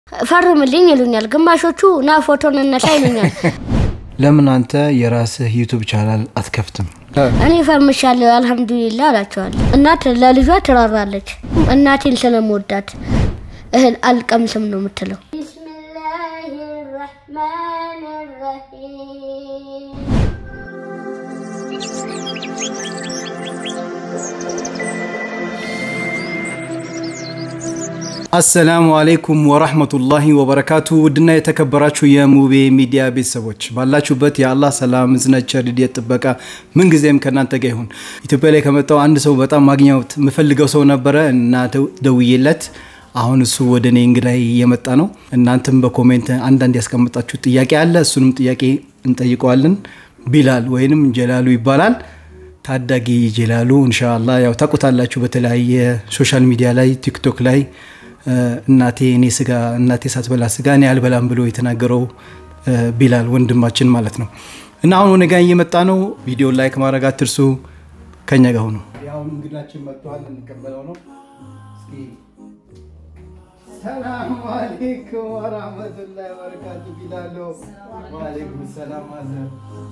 ፈርምልኝ ይሉኛል። ግማሾቹ ና ፎቶን እነሳ ይሉኛል። ለምን አንተ የራስህ ዩቱብ ቻናል አትከፍትም? እኔ ፈርምሻለሁ አልሐምዱሊላ አላቸዋለሁ። እናት ለልጇ ትራራለች። እናቴን ስለምወዳት እህል አልቀምስም ነው የምትለው። ቢስሚላሂ ረህማን ረሂም አሰላሙ አሌይኩም ወራህመቱላሂ ወበረካቱ። ውድና የተከበራችሁ የሙቤ ሚዲያ ቤተሰቦች ባላችሁበት የአላህ ሰላም፣ እዝነት፣ ቸርነት፣ ጥበቃ ምንጊዜም ከእናንተ ጋር ይሁን። ኢትዮጵያ ላይ ከመጣው አንድ ሰው በጣም ማግኘት የምፈልገው ሰው ነበረ እና ደውዬለት አሁን እሱ ወደ እኔ እንግዳ እየመጣ ነው። እናንተም በኮሜንት አንዳንድ ያስቀመጣችሁ ጥያቄ አለ። እሱንም ጥያቄ እንጠይቀዋለን። ቢላል ወይንም ጀላሉ ይባላል። ታዳጊ ጀላሉ እንሻላ ያው ታውቁታላችሁ። በተለያየ ሶሻል ሚዲያ ላይ ቲክቶክ ላይ እናቴ እኔ ስጋ እናቴ ሳትበላ ስጋ እኔ አልበላም ብሎ የተናገረው ቢላል ወንድማችን ማለት ነው። እና አሁን ወደ ጋ እየመጣ ነው። ቪዲዮ ላይክ ማድረግ አትርሱ። ከኛ ጋር ሆኖ አሁን እንግዳችን መጥተዋል። እንቀበለው ነው። ሰላም አሌይኩም ወራህመቱላሂ ወበረካቱ። ቢላሎ ዋሌይኩም ሰላም ማዘር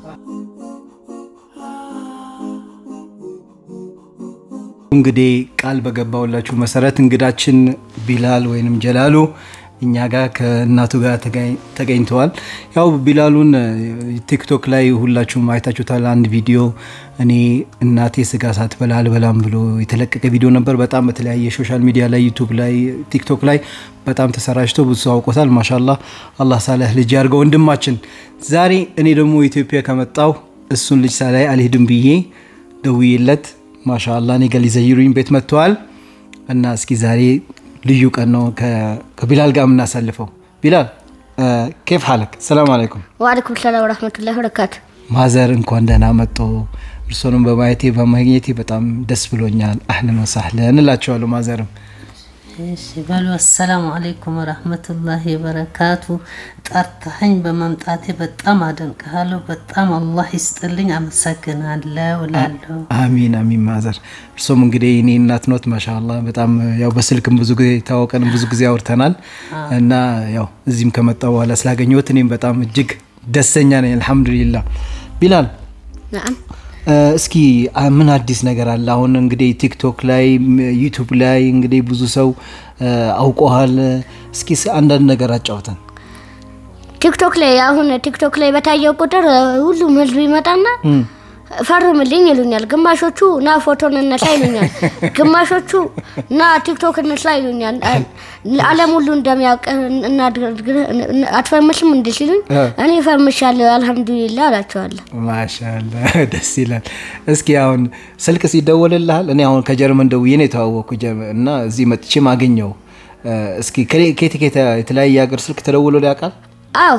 እንግዲህ ቃል በገባውላችሁ መሰረት እንግዳችን ቢላል ወይንም ጀላሉ እኛ ጋር ከእናቱ ጋር ተገኝተዋል። ያው ቢላሉን ቲክቶክ ላይ ሁላችሁም አይታችሁታል። አንድ ቪዲዮ እኔ እናቴ ስጋ ሳትበላ አልበላም ብሎ የተለቀቀ ቪዲዮ ነበር። በጣም በተለያየ ሶሻል ሚዲያ ላይ ዩቱብ ላይ ቲክቶክ ላይ በጣም ተሰራጭቶ ብዙ ሰው አውቆታል። ማሻላ አላህ ሳለህ ልጅ ያድርገው ወንድማችን። ዛሬ እኔ ደግሞ ኢትዮጵያ ከመጣው እሱን ልጅ ሳላይ አልሄድም ብዬ ደውዬለት ማሻላ እኔ ጋር ሊዘይሩኝ ቤት መጥተዋል እና እስኪ ዛሬ ልዩ ቀን ነው ከቢላል ጋር የምናሳልፈው። ቢላል ኬፍ ሀለክ? ሰላም አለይኩም። ወአለይኩም ሰላም ወረህመቱላሂ ወበረካቱ። ማዘር እንኳን ደህና መጡ። እርሶንም በማየቴ በማግኘቴ በጣም ደስ ብሎኛል። አህለን ወሳህለን እላቸዋለሁ። ማዘርም እሺ በሉ አሰላሙ አለይኩም ወረህመቱላሂ ወበረካቱ። ጠርተኸኝ በመምጣቴ በጣም አደንቅሃለሁ። በጣም አላህ ይስጥልኝ፣ አመሰግናለሁ እላለሁ። አሚን አሚን። ማዘር እርሶም እንግዲህ እኔ እናት ኖት። ማሻላ በጣም ያው በስልክም ብዙ ጊዜ ታወቀን ብዙ ጊዜ አውርተናል እና ያው እዚህም ከመጣ በኋላ ስላገኘሁት እኔም በጣም እጅግ ደስተኛ ነኝ። አልሐምዱሊላ። ቢላል ነዓም እስኪ ምን አዲስ ነገር አለ? አሁን እንግዲህ ቲክቶክ ላይ ዩቱብ ላይ እንግዲህ ብዙ ሰው አውቀሃል። እስኪ አንዳንድ ነገር አጫውተን። ቲክቶክ ላይ አሁን ቲክቶክ ላይ በታየው ቁጥር ሁሉም ህዝብ ይመጣና ፈርምልኝ ይሉኛል። ግማሾቹ ና ፎቶን እነሳ ይሉኛል። ግማሾቹ ና ቲክቶክ እንስራ ይሉኛል። ዓለም ሁሉ እንደሚያውቅ አትፈርምሽም እንዲ ሲሉኝ እኔ ፈርምሻለሁ አልሐምዱሊላ አላቸዋለሁ። ማሻላ ደስ ይላል። እስኪ አሁን ስልክ ሲደወልልሃል? እኔ አሁን ከጀርመን ደውዬ ነው የተዋወቅኩ እና እዚህ መጥቼም አገኘው። እስኪ ከየት ከየት የተለያየ ሀገር ስልክ ተደውሎ ያውቃል? አዎ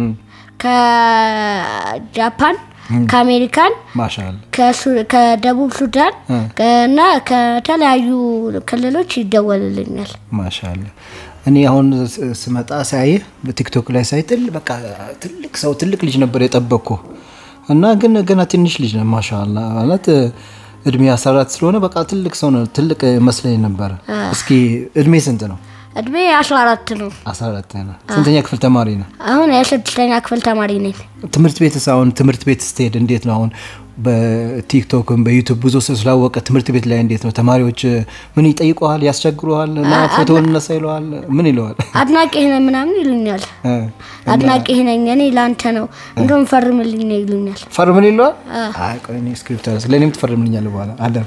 ከጃፓን ከአሜሪካን ማሻላ ከደቡብ ሱዳን እና ከተለያዩ ክልሎች ይደወልልኛል። ማሻላ እኔ አሁን ስመጣ ሳይህ በቲክቶክ ላይ ሳይ በቃ ትልቅ ሰው ትልቅ ልጅ ነበር የጠበቅኩ እና ግን ገና ትንሽ ልጅ ነው። ማሻላ ማለት እድሜ 14 ስለሆነ በቃ ትልቅ ሰው ነው። ትልቅ መስለኝ ነበረ። እስኪ እድሜ ስንት ነው? እድሜ 14 ነው። 14 ነው። ስንተኛ ክፍል ተማሪ ነው? አሁን የስድስተኛ ክፍል ተማሪ ነኝ። ትምህርት ቤት አሁን ትምህርት ቤት ስትሄድ እንዴት ነው? አሁን በቲክቶክም በዩቱብ ብዙ ሰው ስላወቀ ትምህርት ቤት ላይ እንዴት ነው? ተማሪዎች ምን ይጠይቀዋል? ያስቸግረዋል? እና ፎቶን እነሳ ይለዋል? ምን ይለዋል? አድናቂህ ነህ ምናምን ይሉኛል። አድናቂህ ነኝ እኔ ለአንተ ነው እንደውም ፈርምልኝ ነው ይሉኛል። ፈርምን ይለዋል? አይ ቆይ እኔ ስክሪፕት አለ ለእኔም ትፈርምልኛለህ በኋላ አለ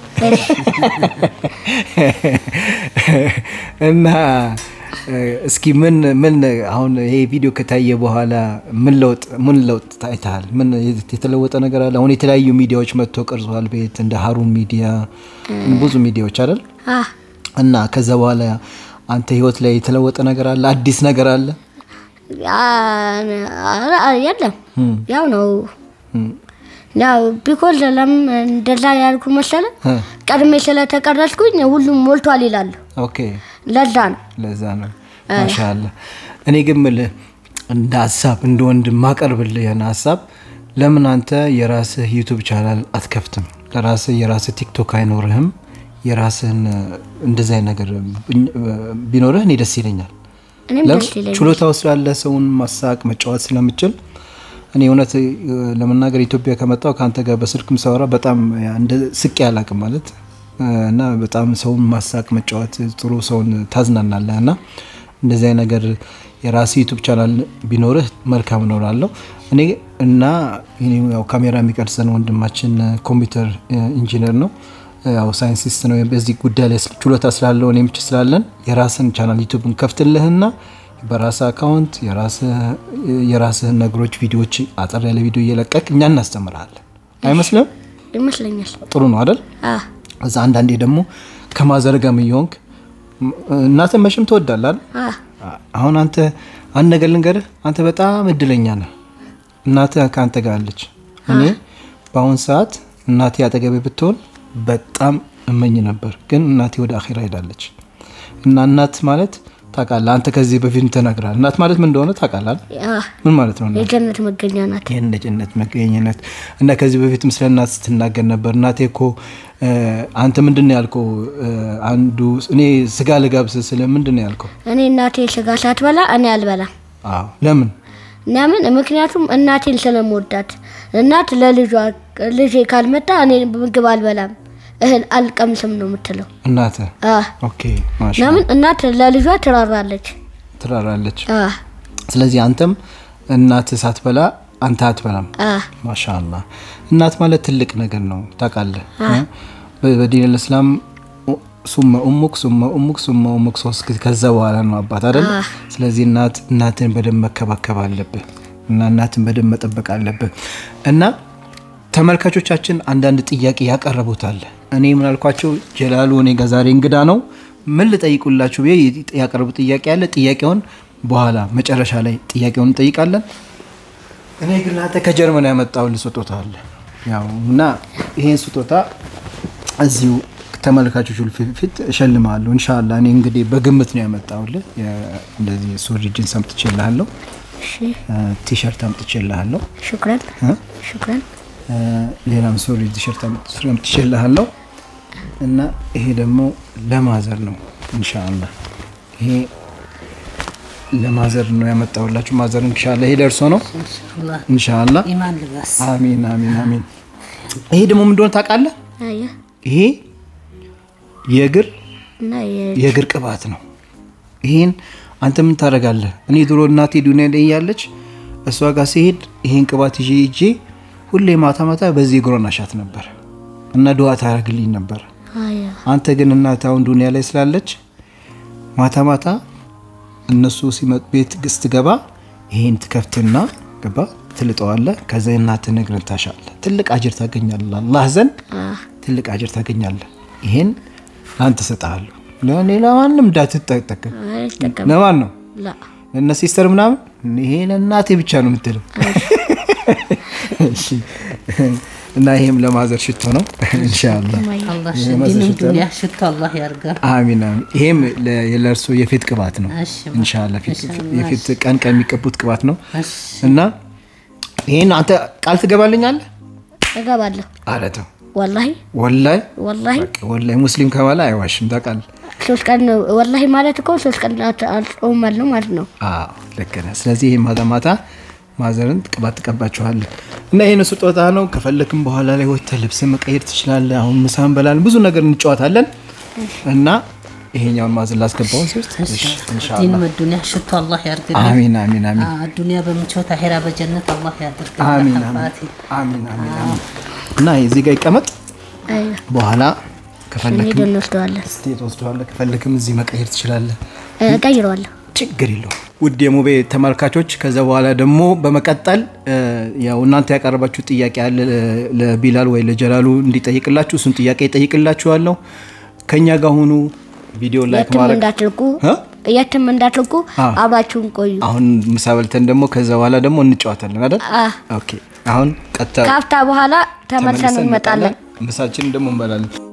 እና እስኪ ምን ምን አሁን ይሄ ቪዲዮ ከታየ በኋላ ምን ለውጥ ምን ለውጥ ታይተሃል? ምን የተለወጠ ነገር አለ? አሁን የተለያዩ ሚዲያዎች መጥቶ ቀርጿል ቤት እንደ ሀሩን ሚዲያ ብዙ ሚዲያዎች አይደል? እና ከዛ በኋላ አንተ ህይወት ላይ የተለወጠ ነገር አለ? አዲስ ነገር አለ? የለም ያው ነው ያው ቢኮዝ ለም እንደዛ ያልኩ መሰለ ቀድሜ ስለተቀረጽኩኝ ሁሉም ሞልቷል ይላሉ። ኦኬ ለዛ ነው ለዛ ነው። ማሻአላ እኔ ግን ምልህ እንደ ሀሳብ እንደ ወንድም ማቀርብልህ ያን ሀሳብ ለምን አንተ የራስህ ዩቱብ ቻናል አትከፍትም? ለራስህ የራስህ ቲክቶክ አይኖርህም? የራስህን እንደዚህ አይነት ነገር ቢኖርህ እኔ ደስ ይለኛል። እኔም ለምን? ደስ ይለኛል። ችሎታ ውስጥ ያለ ሰውን ማሳቅ መጫወት ስለምችል እኔ እውነት እ፣ ለመናገር ኢትዮጵያ ከመጣው ከአንተ ጋር በስልክም ሳወራ በጣም ያ እንደ ስቄ አላቅም ማለት እ፣ እና በጣም ሰውን ማሳቅ መጫወት ጥሩ ሰውን ታዝናናለህ እና እንደዚህ አይነት ነገር የራስ ዩቱብ ቻናል ቢኖርህ መልካም ነው እላለሁ። እኔ እና እኔ ያው ካሜራ የሚቀርጸን ወንድማችን እ፣ ኮምፒውተር እ፣ ኢንጂነር ነው ያው ሳይንቲስት ነው። በዚህ ጉዳይ ላይ ችሎታ ስላለው እኔም ች ስላለን የራስን ቻናል ዩቱብን ከፍትልህና በራስህ አካውንት የራስህን ነገሮች ቪዲዮዎች አጠር ያለ ቪዲዮ እየለቀቅ እኛ እናስተምርሃለን። አይመስልም? ይመስለኛል። ጥሩ ነው አይደል? አ እዛ አንዳንዴ ደግሞ ከማዘርጋም እየሆንክ እናትን መቼም ትወዳለህ አይደል? አ አሁን አንተ አንድ ነገር ልንገርህ፣ አንተ በጣም እድለኛ ነህ። እናትህ ከአንተ ጋር አለች። እኔ በአሁን ሰዓት እናቴ አጠገቤ ብትሆን በጣም እመኝ ነበር፣ ግን እናቴ ወደ አኼራ ሄዳለች። እና እናት ማለት ታውቃለህ፣ አንተ ከዚህ በፊት ተናግራል። እናት ማለት ምን እንደሆነ ታውቃለህ? አ ምን ማለት ነው? እናት የጀነት መገኛ ናት። የነጭነት መገኘነት እና ከዚህ በፊትም ስለ እናት ስትናገር ነበር። እናቴ እኮ እ፣ አንተ ምንድን ነው ያልከው? እ፣ አንዱ እኔ ስጋ ልጋብስ ስለ ምንድን ነው ያልከው? እኔ እናቴ ስጋ ሳትበላ እኔ አልበላም። አዎ ለምን ለምን? ምክንያቱም እናቴን ስለምወዳት። እናት ለልጇ ልጄ ካልመጣ እኔ ምግብ አልበላም እህል አልቀምስም ነው የምትለው። እናተ አ ኦኬ ማሻ ለምን? እናት ለልጇ ትራራለች። ትራራለች። አ ስለዚህ አንተም እናት ሳትበላ አንተ አትበላም። አ ማሻአላ እናት ማለት ትልቅ ነገር ነው ታውቃለህ። በ- በዲን ልእስላም ሱመ ኡሙክ ሱመ ኡሙክ ሱመ ኡሙክ ሶስት ጊዜ ከዛ በኋላ ነው አባት አይደል? ስለዚህ እናት እናትን በደንብ መከባከብ አለብህ እና እናትን በደንብ መጠበቅ አለብህ እና ተመልካቾቻችን አንዳንድ ጥያቄ ያቀረቡታል። እኔ ምን አልኳቸው? ጀላሉ እኔ ጋር ዛሬ እንግዳ ነው ምን ልጠይቁላችሁ ብዬ ያቀረቡት ጥያቄ አለ። ጥያቄውን በኋላ መጨረሻ ላይ ጥያቄውን እንጠይቃለን። እኔ ግን ለአንተ ከጀርመን ያመጣሁልህ ስጦታ አለ። ያው እና ይሄን ስጦታ እዚሁ ተመልካቾች ሁሉ ፊት ፊት እሸልምሃለሁ ኢንሻአላህ። እኔ እንግዲህ በግምት ነው ያመጣሁልህ። የ- እንደዚህ ሱሪ ጂንስ አምጥቼልሃለሁ፣ እሺ፣ ቲሸርት አምጥቼልሃለሁ፣ ሹክራን እ? ሹክራን። እ፣ ሌላም ሱሪ ቲሸርት አምጥቼልሃለሁ እና ይሄ ደግሞ ለማዘር ነው ኢንሻአላህ። ይሄ ለማዘር ነው ያመጣሁላችሁ። ማዘር ኢንሻአላህ ይሄ ደርሶ ነው ኢንሻአላህ ኢንሻአላህ። ኢማን ልባስ አሚን አሚን አሚን። ይሄ ደግሞ ምን እንደሆነ ታውቃለህ? አየ ይሄ የእግር እና የ- የእግር ቅባት ነው። ይሄን አንተ ምን ታደርጋለህ? እኔ ድሮ እናቴ ዱኒያ ላይ እያለች እሷ ጋር ሲሄድ ይሄን ቅባት ይዤ ይዤ ሁሌ ማታ ማታ በዚህ እግሯን አሻት ነበር እና ድዋ ታደርግልኝ ነበር። አየ አንተ ግን እናት አሁን ዱኒያ ላይ ስላለች ማታ ማታ እነሱ ሲመጡ ቤት ስትገባ ይሄን ትከፍትና ገባ ትልጠዋለህ። ከዛ እናትህን እግርን ታሻለህ። ትልቅ አጅር ታገኛለህ። አላህ ዘንድ ትልቅ አጅር ታገኛለህ። ይሄን ለአንተ እሰጥሃለሁ። ለእኔ ለማንም እንዳትጠቀም። አይጠቀም ለማን ነው? ላ ለእነ ሲስተር ምናምን ይሄ ለእናቴ ብቻ ነው የምትለው። እሺ። እና ይሄም ለማዘር ሽቶ ነው ኢንሻአላህ። አላህ ይሄ ዲንም ማዘር ሽቶ ነው። ዱንያ ሽቶ አላህ ያርጋ። አሚን አሚን። ይሄም ለ- ለእርሶ የፊት ቅባት ነው እሺ፣ ኢንሻአላህ። ፊት- ኢንሻአላህ። የፊት ቀን ቀን የሚቀቡት ቅባት ነው እሺ እና ይሄን አንተ ቃል ትገባልኛለህ እገባለሁ። አለ ተው። ወላሂ ወላሂ ወላሂ ወላሂ ሙስሊም ከማላ አይዋሽም ታውቃለህ። ሶስት ቀን ወላሂ ማለት እኮ ሶስት ቀን አልጾማለሁ ማለት ነው። አዎ ልክ ነህ። ስለዚህ ይህ ማታ ማታ ማዘርን ቅባት ትቀባችኋለህ እና ይህን ስጦታ ነው። ከፈለክም በኋላ ላይ ወጥተህ ልብስ መቀየር ትችላለህ። አሁን ምሳ እንበላለን፣ ብዙ ነገር እንጫወታለን እና ይሄኛውን ማዘን ላስገባውን ሲውስጥ ዲንም ዱንያ ሽቶ አላህ ያርግልን። አሚን አሚን አሚን አ- ዱንያ በምቾት አሄራ በጀነት አላህ ያድርግልን። አሚን አሚን አባቴ አሚን አሚን አሚን እና እዚህ ጋር ይቀመጥ። አየ በኋላ ከፈለክም ሄደን እንወስደዋለን። ስቴት ወስደዋለህ፣ ከፈለክም እዚህ መቀየር ትችላለህ። እቀይረዋለሁ። ችግር የለውም። ውድ የሙቤ ተመልካቾች ከዛ በኋላ ደግሞ በመቀጠል እ፣ ያው እናንተ ያቀረባችሁ ጥያቄ አለ ለ- ለቢላል ወይ ለጀላሉ እንዲጠይቅላችሁ እሱን ጥያቄ ይጠይቅላችኋለሁ። ከኛ ጋር ሁኑ። ቪዲዮ ላይክ የትም ማድረግ እንዳትርቁ እ? የትም እንዳትርቁ አዎ። አብራችሁን ቆዩ። አሁን ምሳ በልተን ደግሞ ከዛ በኋላ ደግሞ እንጫወታለን አይደል? አ ኦኬ። አሁን ቀጥታ ከሀፍታ በኋላ ተመልሰን እንመጣለን። ምሳችንን ደግሞ እንበላለን።